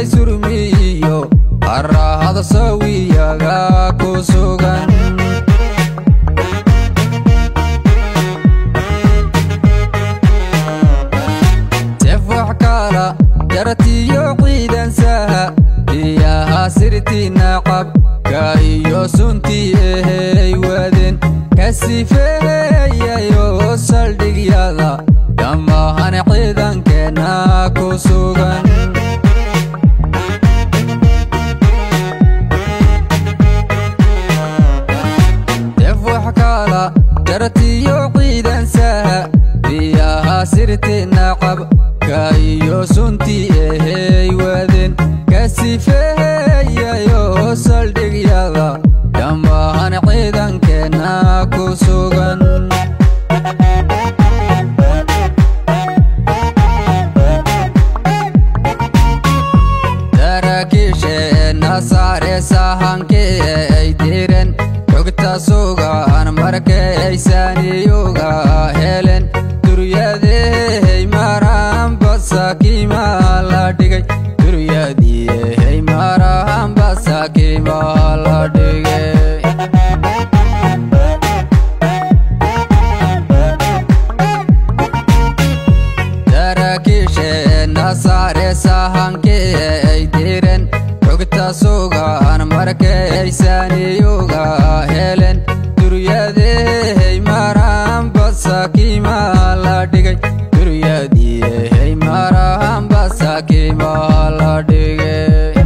helay surmiyo qarahada sawiyaga ku sugan sefax kala jaratiyo ciidansaha biyaha sirti nacabka iyo suntii ehey waden ka sifeeyayo saldhigyada dhammahan ciidankeenna ku sugan sefax kala jaratiyo ciidansaha biyaha sirti nacabka iyo suntii ehey waden ka sifeeyayo saldhigyada dhammahan ciidankeenna ku sugan saraakiisheenna saare sahankii ay diren xogta sugan markaysaniyuga helen duryadehey maraan basakiima la dhigay duryadihey maraan basakiima la dhigay saraakiisheenna saare sahankii ay diren xogta sugan markaysaniyuga helen duryadehey maraan basakiima la dhigay duryadihey maraan basakiima la dhigay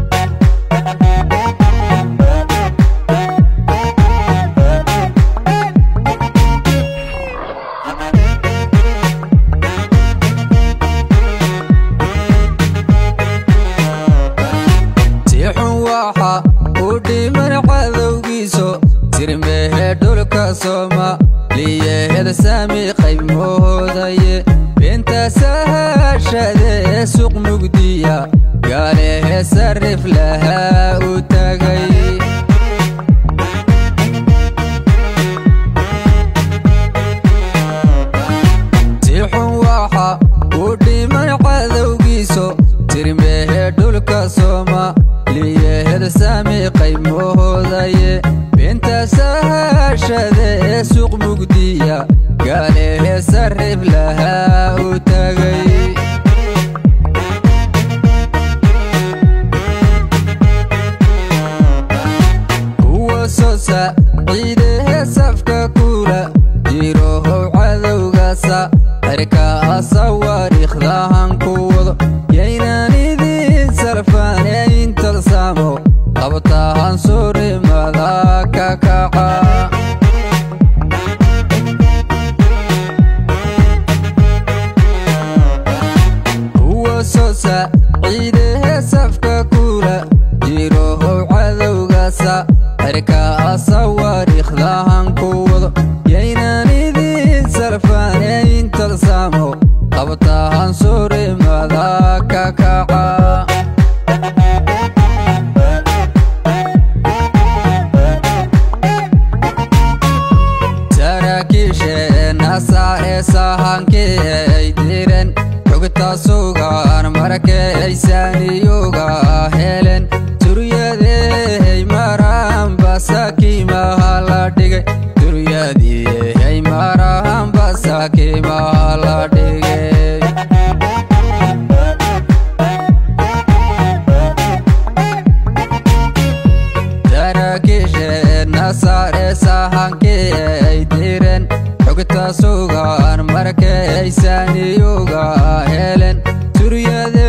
si xun waxa u dhiman cadowgiiso sirmehe dhulka soomaaliyeed saami qayb moodaye beenta sahashade suq mugdiya gaalehe sarif lahaa u tagay si xun waxa u dhiman cadowgiiso sirmehe dhulka soomaaliyeed saami qayb moodaye beenta sahashade suq mugdiya gaalehe sarif lahaa u tagay kuwa sosa ciidehe safka kula jirohow cadowgasa xerkaasa wariikhdahan ku wado yaynan idin sarfane intalsaamo qabtahan surimada ka kaca kuwa sosa ciidehe safka kula jirohow cadowgasa xerkaasa wariikhdahan ku wado yaynan idin sarfane intalsaamo qabtahan surimada ka kaca saraakiisheenna saare sahankii ay diren xogta sugan markaysaniyuga helen duryadehey maraan basakiimaha la dhigay duryadihey maraan basakiimaha la dhigay saraakiisheenna saare sahankii ay diren xogta sugan markaysaniyuga helen duryade